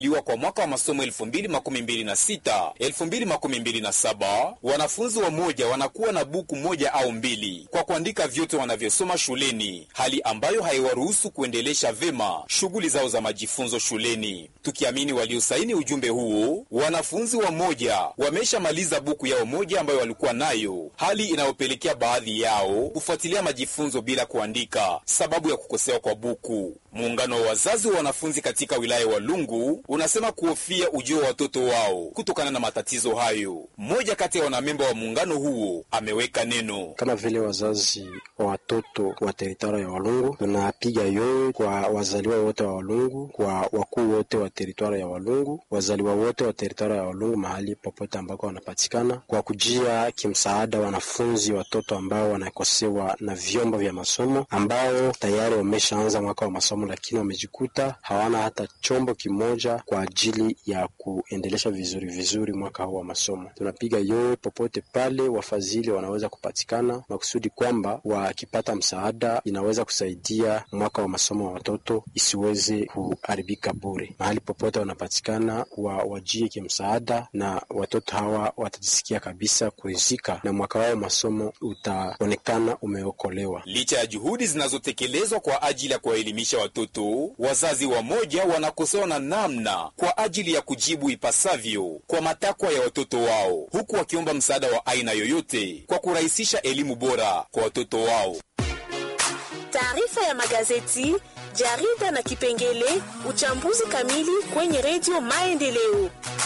liwa kwa mwaka wa masomo 2026 2027, wanafunzi wa moja wanakuwa na buku moja au mbili kwa kuandika vyote wanavyosoma shuleni, hali ambayo haiwaruhusu kuendelesha vema shughuli zao za majifunzo shuleni. Tukiamini waliosaini ujumbe huo, wanafunzi wa moja wameshamaliza buku yao moja ambayo walikuwa nayo, hali inayopelekea baadhi yao kufuatilia majifunzo bila kuandika sababu ya kukosewa kwa buku. Muungano wa wazazi wa wanafunzi katika wilaya wa Lungu unasema kuhofia ujio wa watoto wao kutokana na matatizo hayo. Mmoja kati ya wanamemba wa muungano huo ameweka neno. Kama vile wazazi wa watoto wa teritwari ya Walungu, tunapiga yowe kwa wazaliwa wote wa Walungu, kwa wakuu wote wa teritwari ya Walungu, wazaliwa wote wa teritwari ya Walungu mahali popote ambako wanapatikana, kwa kujia kimsaada wanafunzi watoto ambao wanakosewa na vyombo vya masomo, ambao tayari wameshaanza mwaka wa masomo lakini wamejikuta hawana hata chombo kimoja kwa ajili ya kuendelesha vizuri vizuri mwaka huu wa masomo. Tunapiga yowe popote pale wafadhili wanaweza kupatikana, makusudi kwamba wakipata msaada inaweza kusaidia mwaka wa masomo wa watoto isiweze kuharibika bure. Mahali popote wanapatikana wa wajie kimsaada, na watoto hawa watajisikia kabisa kurizika na mwaka wao masomo utaonekana umeokolewa. Licha ya juhudi zinazotekelezwa kwa ajili ya kuwaelimisha watoto, wazazi wamoja wanakosewa na namna kwa ajili ya kujibu ipasavyo kwa matakwa ya watoto wao, huku wakiomba msaada wa aina yoyote kwa kurahisisha elimu bora kwa watoto wao. Taarifa ya magazeti, jarida na kipengele uchambuzi kamili kwenye redio Maendeleo.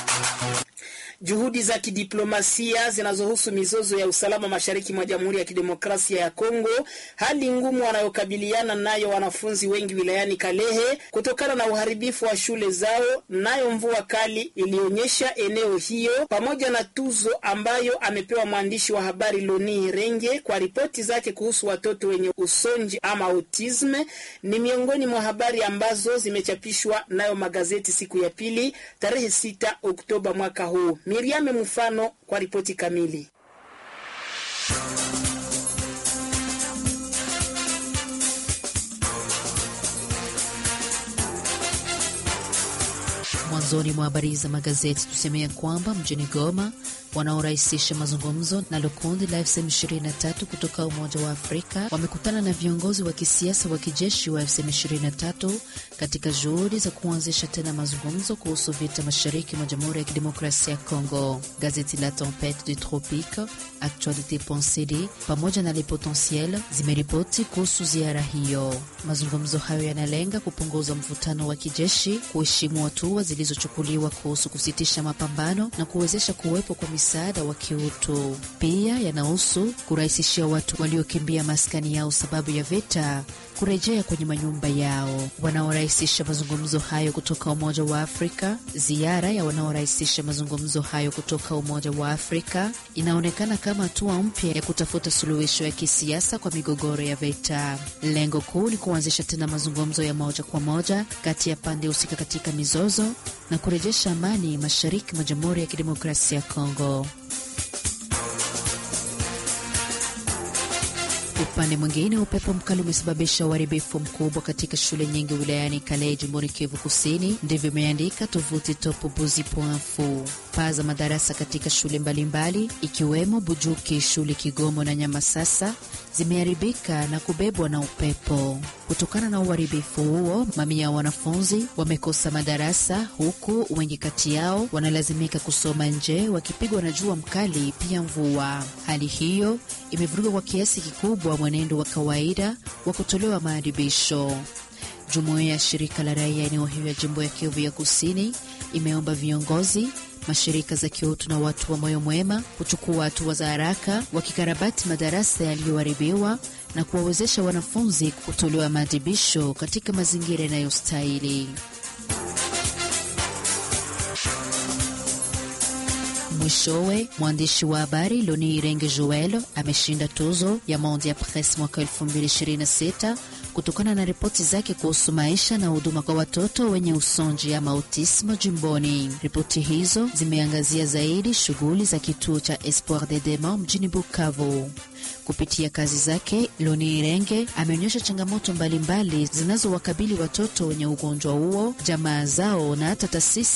Juhudi za kidiplomasia zinazohusu mizozo ya usalama mashariki mwa Jamhuri ya Kidemokrasia ya Kongo, hali ngumu wanayokabiliana nayo wanafunzi wengi wilayani Kalehe kutokana na uharibifu wa shule zao, nayo mvua kali ilionyesha eneo hiyo, pamoja na tuzo ambayo amepewa mwandishi wa habari Loni Renge kwa ripoti zake kuhusu watoto wenye usonji ama autisme, ni miongoni mwa habari ambazo zimechapishwa nayo magazeti siku ya pili tarehe 6 Oktoba mwaka huu. Miriame Mfano kwa ripoti kamili. Mwanzoni mwa habari za magazeti tusemea kwamba mjini Goma wanaorahisisha mazungumzo nalo kundi la FCM23 kutoka Umoja wa Afrika wamekutana na viongozi wa kisiasa wa kijeshi wa FCM23 katika juhudi za kuanzisha tena mazungumzo kuhusu vita mashariki mwa Jamhuri ya Kidemokrasia ya Kongo. Gazeti la Tempete du Tropique, Actualite Pensée pamoja na Le Potentiel zimeripoti kuhusu ziara hiyo. Mazungumzo hayo yanalenga kupunguza mvutano wa kijeshi, kuheshimu hatua zilizochukuliwa kuhusu kusitisha mapambano na kuwezesha kuwepo kwa misaada wa kiutu. Pia yanahusu kurahisishia watu waliokimbia maskani yao sababu ya vita kurejea kwenye manyumba yao. Wanaorahisisha mazungumzo hayo kutoka Umoja wa Afrika. Ziara ya wanaorahisisha mazungumzo hayo kutoka Umoja wa Afrika inaonekana kama hatua mpya ya kutafuta suluhisho ya kisiasa kwa migogoro ya vita. Lengo kuu ni kuanzisha tena mazungumzo ya moja kwa moja kati ya pande husika katika mizozo na kurejesha amani mashariki mwa Jamhuri ya Kidemokrasia ya Kongo. Upande mwingine, upepo mkali umesababisha uharibifu mkubwa katika shule nyingi wilayani Kalehe, jimboni Kivu Kusini. Ndivyo imeandika tovuti topobuzi.fu. Paa za madarasa katika shule mbalimbali mbali, ikiwemo Bujuki, shule Kigomo na Nyamasasa zimeharibika na kubebwa na upepo. Kutokana na uharibifu huo, mamia ya wanafunzi wamekosa madarasa, huku wengi kati yao wanalazimika kusoma nje wakipigwa na jua mkali, pia mvua. Hali hiyo imevuruga kwa kiasi kikubwa mwenendo wa kawaida wa kutolewa maadibisho. Jumuiya ya shirika la raia eneo hiyo ya jimbo ya Kivu ya Kusini imeomba viongozi mashirika za kiutu na watu wa moyo mwema kuchukua hatua za haraka wakikarabati madarasa yaliyoharibiwa na kuwawezesha wanafunzi kutolewa maadhibisho katika mazingira yanayostahili. Mwishowe, mwandishi wa habari Loni Irenge Joel ameshinda tuzo ya Monde ya Presse mwaka 2026 kutokana na ripoti zake kuhusu maisha na huduma kwa watoto wenye usonji ama autismo jimboni. Ripoti hizo zimeangazia zaidi shughuli za kituo cha Espoir de Dema mjini Bukavu. Kupitia kazi zake, Loni Irenge ameonyesha changamoto mbalimbali zinazowakabili watoto wenye ugonjwa huo, jamaa zao na hata taasisi